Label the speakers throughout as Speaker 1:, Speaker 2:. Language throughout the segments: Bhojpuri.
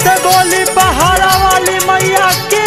Speaker 1: से बोली पहाड़ा वाली मैया की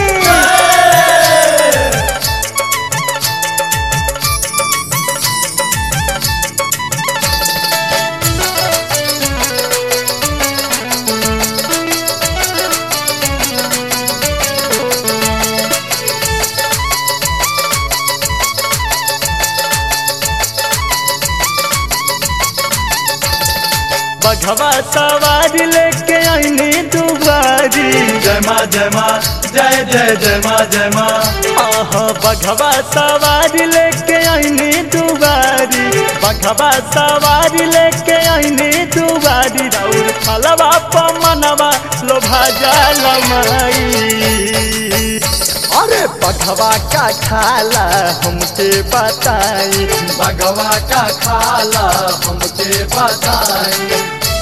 Speaker 1: बघवा सवारी लेके आईनी दुबारी
Speaker 2: जय माँ जय माँ जय जय जय माँ जय माँ
Speaker 1: आह बघवा सवारी लेके आईनी दुबारी बघवा सवारी लेके आईनी दुबारी राउर फलवा पमनवा लोभा जाल माई अरे बघवा का खाला हमके बताई
Speaker 2: भगवा का खाला हमके बताई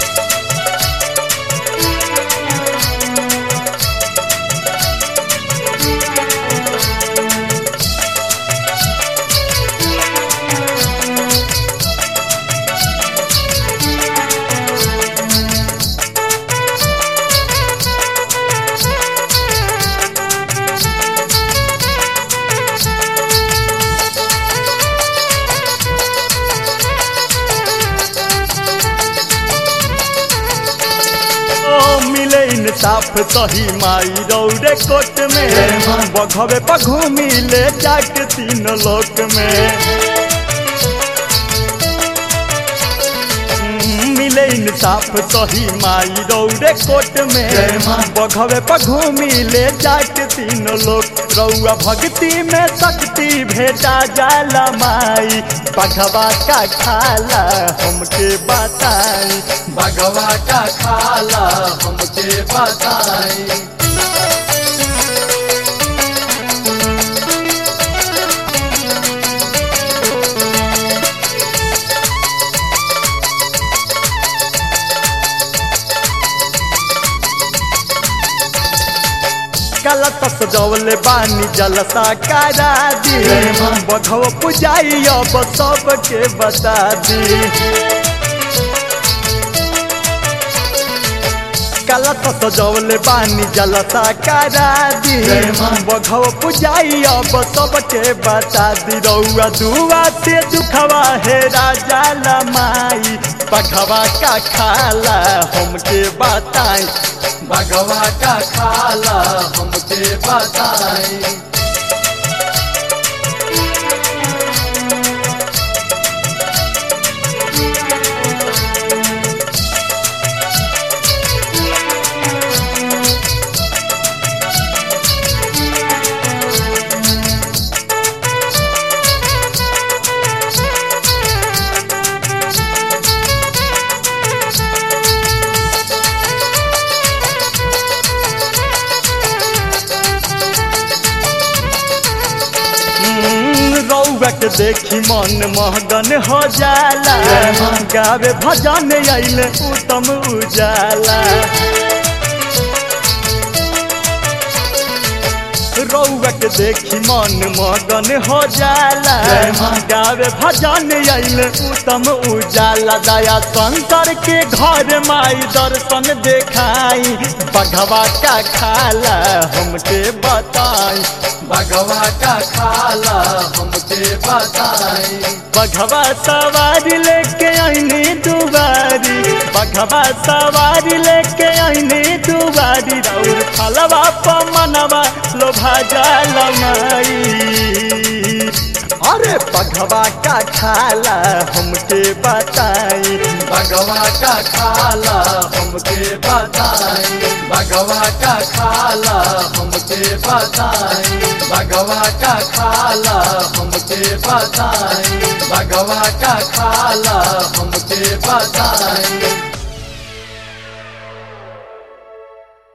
Speaker 1: ओ मिले इंसाफ सही माई रौरे कोट में बघवे पर घूमी ले जाके तीन लोक में हम्म, मिले इंसाफ सही माई रौरे कोट में
Speaker 2: जय माँ।
Speaker 1: बघवे पर घूमी ले जाके तीन लोक रौआ भक्ति में शक्ति भेटा जाला माई बघवा का खाला हमके बताई
Speaker 2: भगवा का खाला हमके बताई
Speaker 1: गलत सजौले बानी जलसा करा दी
Speaker 2: जय माँ।
Speaker 1: बघव पुजाई अब सबके बता दी गलत सजौले बानी जलसा करा दी
Speaker 2: जय माँ।
Speaker 1: बघव पुजाई अब सबके बता दी रउआ दुआ से दुखवा है राजा लमाई बघवा का खाला हमके बताई
Speaker 2: भगवा का खाला हमके बताई
Speaker 1: हम्म, रउआ के देखी मन महगन हो जाला
Speaker 2: जय माँ।
Speaker 1: गावे भजन अइले उत्तम उजाला रउआ के देखी मन मगन हो जाला
Speaker 2: जय माँ।
Speaker 1: गावे भजन अइले उत्तम उजाला दया शंकर के घर माई दर्शन देखाई बघवा का खाला हमके बताई
Speaker 2: भगवा का खाला हमके बताई
Speaker 1: बघवा सवारी लेके आईनी दुबारी बघवा सवारी लेके आईनी दुबारी राउर फलवा पमनवा लोभा जाल माई अरे बघवा का खाला हमके बताई
Speaker 2: भगवा का खाला हमके बताई भगवा का खाला हमके बताई भगवा का खाला हमके बताई भगवा का खाला हमके बताई